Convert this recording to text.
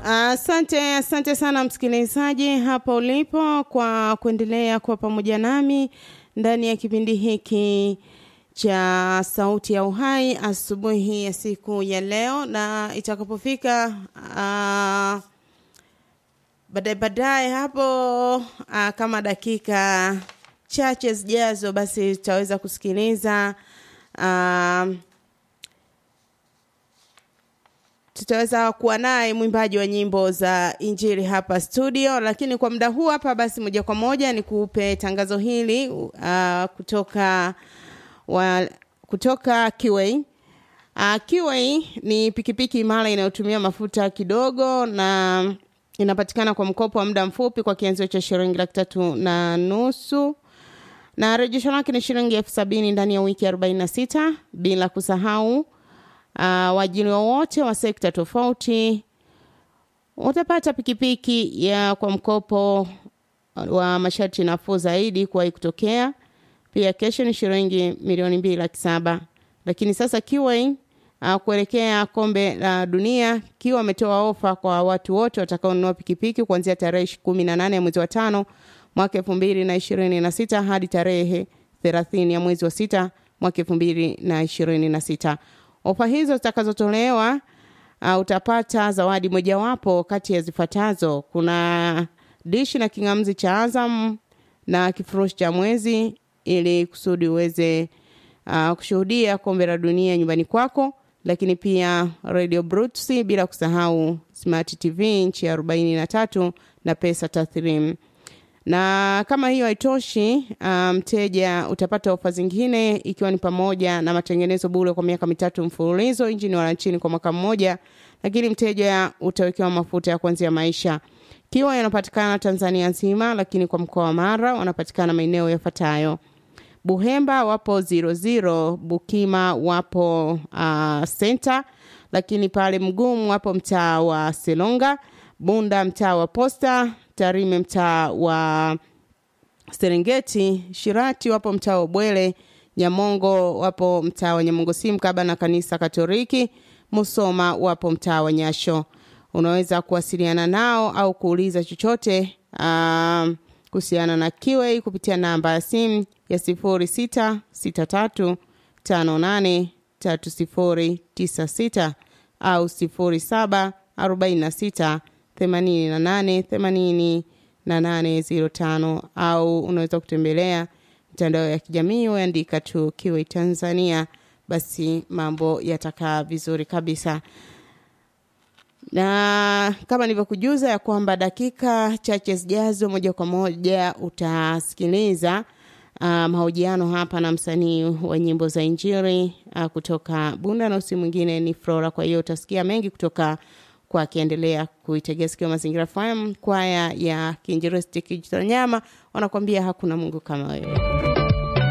Asante, asante sana msikilizaji hapo ulipo kwa kuendelea kuwa pamoja nami ndani ya kipindi hiki cha Sauti ya Uhai asubuhi ya siku ya leo, na itakapofika uh, baadaye baadaye hapo uh, kama dakika chache zijazo, basi tutaweza kusikiliza uh, tutaweza kuwa naye mwimbaji wa nyimbo za injili hapa studio, lakini kwa muda huu hapa, basi moja kwa moja ni kupe tangazo hili uh, kutoka wa, kutoka Kiway. Uh, Kiway ni pikipiki imara inayotumia mafuta kidogo na inapatikana kwa mkopo wa muda mfupi kwa kianzio cha shilingi laki tatu na nusu na rejesho lake ni shilingi elfu sabini ndani ya wiki arobaini na sita bila kusahau uh, waajiri wowote wa sekta tofauti utapata pikipiki ya kwa mkopo wa masharti nafuu zaidi kuwahi kutokea. Pia kesho ni shilingi milioni mbili laki saba. Lakini sasa Kiway uh, kuelekea kombe la dunia, Kiway ametoa ofa kwa watu wote watakaonunua pikipiki kuanzia tarehe kumi na nane ya mwezi wa tano mwaka elfu mbili na ishirini na sita hadi tarehe thelathini ya mwezi wa sita mwaka elfu mbili na ishirini na sita. Ofa hizo zitakazotolewa uh, utapata zawadi mojawapo kati ya zifuatazo: kuna dishi na king'amzi cha Azam na kifurushi cha mwezi, ili kusudi uweze uh, kushuhudia kombe la dunia nyumbani kwako, lakini pia radio Brutsi, bila kusahau smart TV nchi ya arobaini na tatu na pesa taslimu na kama hiyo haitoshi, mteja um, utapata ofa zingine ikiwa ni pamoja na matengenezo bure kwa miaka mitatu mfululizo, injini wala nchini kwa mwaka mmoja, lakini mteja utawekewa mafuta ya kuanzia maisha. Kiwa yanapatikana Tanzania nzima, lakini kwa mkoa wa Mara wanapatikana maeneo yafuatayo: Buhemba wapo zero zero, Bukima wapo uh, center, lakini pale Mgumu wapo mtaa wa Selonga, Bunda mtaa wa Posta, Tarime mtaa wa Serengeti, Shirati wapo mtaa wa Bwele, Nyamongo wapo mtaa wa Nyamongo si mkaba na kanisa Katoliki, Musoma wapo mtaa wa Nyasho. Unaweza kuwasiliana nao au kuuliza chochote uh, kuhusiana na Kiway kupitia namba ya simu ya sifuri sita sita tatu tano nane tatu sifuri tisa sita au sifuri saba arobaini na sita themanini na nane themanini na nane ziro tano au unaweza kutembelea mitandao ya kijamii uandika tu Kiway Tanzania, basi mambo yatakaa vizuri kabisa. Na kama nilivyokujuza ya kwamba dakika chache zijazo, moja kwa moja utasikiliza uh, mahojiano hapa na msanii wa nyimbo za Injili uh, kutoka Bunda na usi mwingine ni Flora. Kwa hiyo utasikia mengi kutoka kwa akiendelea kuitegea sikio Mazingira FM. Kwaya ya Kiinjilisti Kijitonyama wanakuambia hakuna Mungu kama wewe.